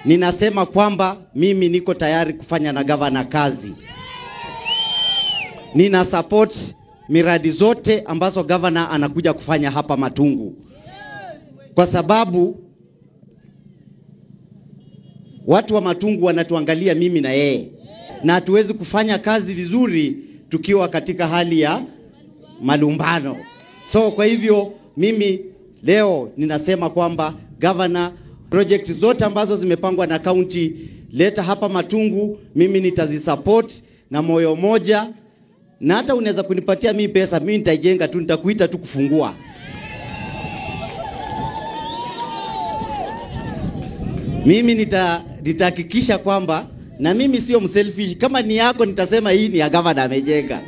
ninasema kwamba mimi niko tayari kufanya na gavana kazi. Nina support miradi zote ambazo gavana anakuja kufanya hapa Matungu, kwa sababu watu wa Matungu wanatuangalia mimi na yeye, na hatuwezi kufanya kazi vizuri tukiwa katika hali ya malumbano. So kwa hivyo mimi leo ninasema kwamba gavana, project zote ambazo zimepangwa na kaunti leta hapa Matungu, mimi nitazisupport na moyo moja, na hata unaweza kunipatia mimi pesa, mimi nitaijenga tu, nitakuita tu kufungua. Mimi nita nitahakikisha kwamba na mimi sio mselfish. Kama ni yako nitasema hii ni ya gavana amejenga.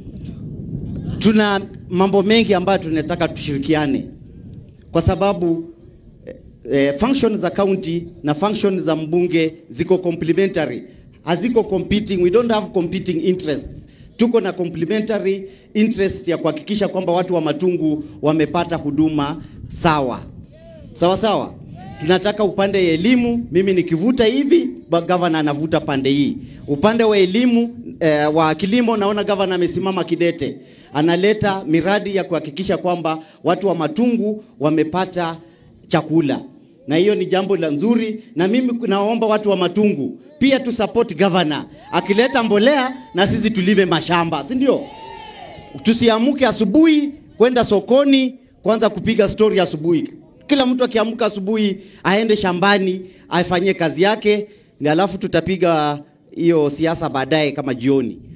Tuna mambo mengi ambayo tunataka tushirikiane, kwa sababu eh, function za county na function za mbunge ziko complementary, haziko competing. We don't have competing interests. Tuko na complementary interest ya kuhakikisha kwamba watu wa Matungu wamepata huduma sawa sawa sawa. Tunataka upande ya elimu, mimi nikivuta hivi, ba- gavana anavuta pande hii. Upande wa elimu eh, wa kilimo, naona gavana amesimama kidete, analeta miradi ya kuhakikisha kwamba watu wa Matungu wamepata chakula, na hiyo ni jambo la nzuri, na mimi naomba watu wa Matungu pia tu support governor akileta mbolea, na sisi tulime mashamba, si ndio? Tusiamuke asubuhi kwenda sokoni kwanza kupiga stori asubuhi. Kila mtu akiamka asubuhi aende shambani afanyie kazi yake, ni alafu tutapiga hiyo siasa baadaye kama jioni.